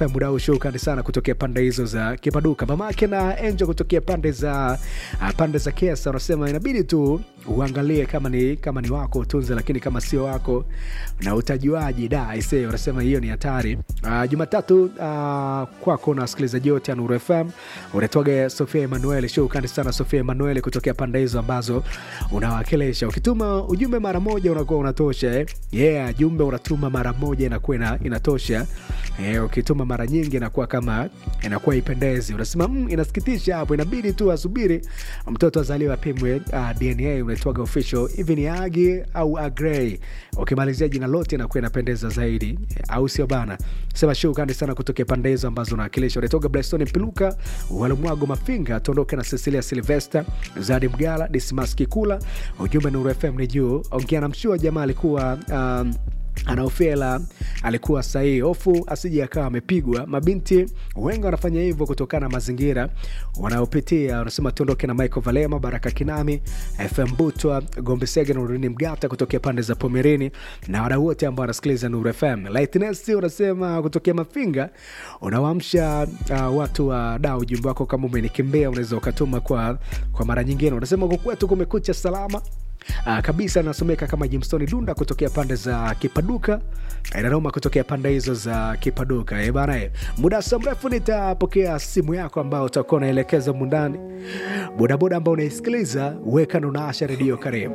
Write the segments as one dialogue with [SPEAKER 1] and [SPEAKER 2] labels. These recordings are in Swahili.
[SPEAKER 1] FM mudau, shukrani sana kutokea pande hizo za Kipaduka, mamake na Angel kutokea pande za uh, pande za Kesa, unasema inabidi tu uangalie kama ni kama ni wako utunze, lakini kama sio wako na utajuaji da ise, unasema hiyo ni hatari. Uh, Jumatatu uh, kwako na wasikilizaji wote ya Nuru FM unatoga Sofia Emanuel, shukrani sana Sofia Emanuel kutokea pande hizo ambazo unawakilisha. Ukituma ujumbe mara moja unakuwa unatosha eh? Yeah, jumbe unatuma mara moja inakuwa ina, inatosha eh, ukituma mara nyingi inakuwa kama inakuwa ipendezi. Unasema mm, inasikitisha hapo, inabidi tu asubiri mtoto azaliwe apimwe uh, DNA. Unaitwaga official hivi ni Agi au Agrey, ukimalizia jina lote inakuwa inapendeza zaidi, au sio bana? Sema shukrani sana kutokea pande hizo ambazo unawakilisha. Unaitoga Blackstone Mpiluka, Walumwago Mafinga, tuondoke na Cecilia Silvester, Zadi Mgala, Dismas Kikula. Ujumbe Nuru FM ni juu, ongea na mshua jamaa alikuwa um, anaofela alikuwa sahihi, hofu asije akawa amepigwa. Mabinti wengi wanafanya hivyo kutokana na mazingira wanayopitia. Wanasema tuondoke na Michael Valema, Baraka Kinami, FM Butwa, Gombe Sege na Urini Mgata kutokea pande za Pomerini na wadau wote ambao wanasikiliza Nuru FM. Lightness unasema kutokea Mafinga unawaamsha uh, watu wa dau. Ujumbe wako kama umenikimbia unaweza ukatuma kwa, kwa mara nyingine. Unasema huko kwetu kumekucha salama Uh, kabisa nasomeka kama Jimstoni Dunda kutokea pande za Kipaduka, Nanoma kutokea pande hizo za Kipaduka. E bana, muda si mrefu nitapokea simu yako ambao utakuwa unaelekeza mundani. Bodaboda ambao unaisikiliza, weka na unaasha redio, karibu.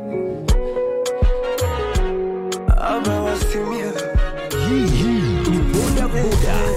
[SPEAKER 2] Hii ni boda boda